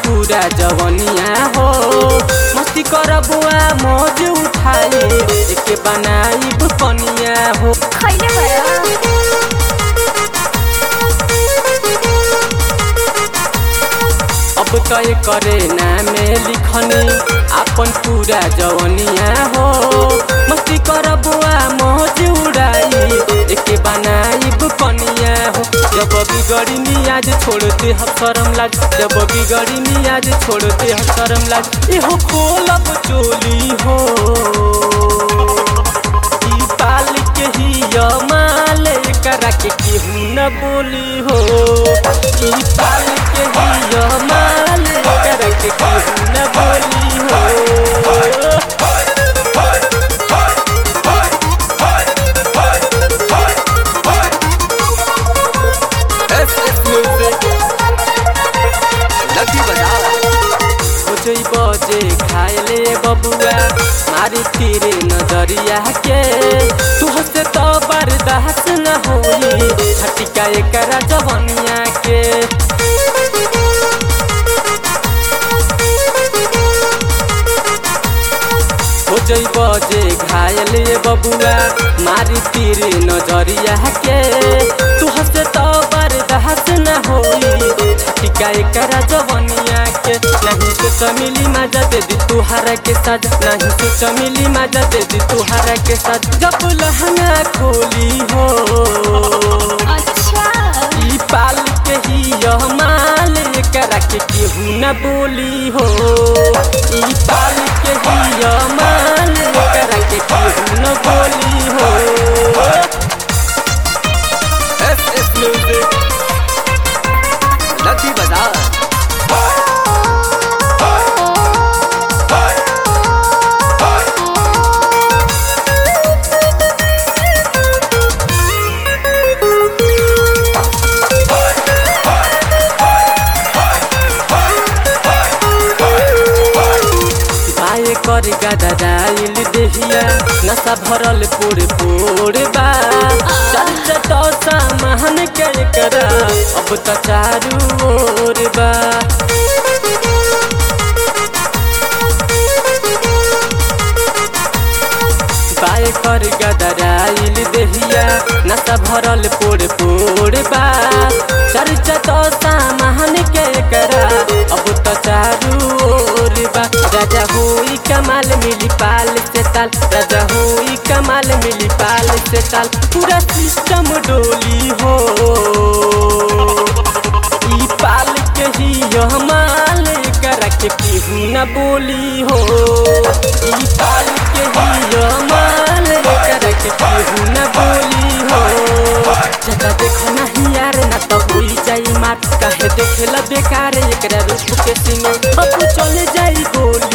पूरा जवनिया हो मस्ती कर बुआ मौज उठाई एके बनाई कनिया हो खैले भयो अब तय करे नामे लिखनी अपन पूरा जवनिया हो मस्ती कर बुआ मौज उड़ाई एके बनाई कनिया हो जब बिगड़ी मियाज छोड़ते हम शरम लाग जब बिगड़ी मियाज छोड़ते हम शरम लाग एहो खोलब चोली हो ई पाल के ही माल करा के केहू न बोली हो ई पाल के ही माल करा के केहू न बोली हो लकी बजाओ सोचई बजे खाए बबुआ मारी फिरे नजरिया के तुह से तो बर्दाश्त न होई छटिका एकरा जवनिया के सोचई बजे घायल बबुआ मारी फिरे नजरिया के तुह से तो बर्दाश्त न होई छटिका एकरा जवनिया के नहीं से चमिली मजा दे दी तुहारा के साथ नहीं से चमिली मजा दे दी तुहारा के साथ जब लहंगा खोली हो अच्छा ई पाल के ही यह माल करा के केहू न बोली हो ई पाल के ही यह माल करा के केहू न बोली हो एस एस म्यूजिक लकी बजाओ बाए कर गदराइल देहिया नशा भरल पोड़ पोड़ बा चल चटो सामान के करा अब तो चारू ओर बा बाए कर गदराइल देहिया नशा भरल पोड़ पोड़ बा चल चटो सामान के करा अब तो चारू ओर बा राजा होई कमाल मिली पाल से ताल राजा होई कमाल मिली पाल से ताल पूरा सिस्टम डोली हो ई पाल के ही यह माल करा के केहू न बोली हो ई पाल के ही यह माल करा के केहू न बोली हो जगह देखो नहीं यार ना तो होई जाई मार काहे देखेला बेकार एकरा रूप के सिंह अब चले जाई गोली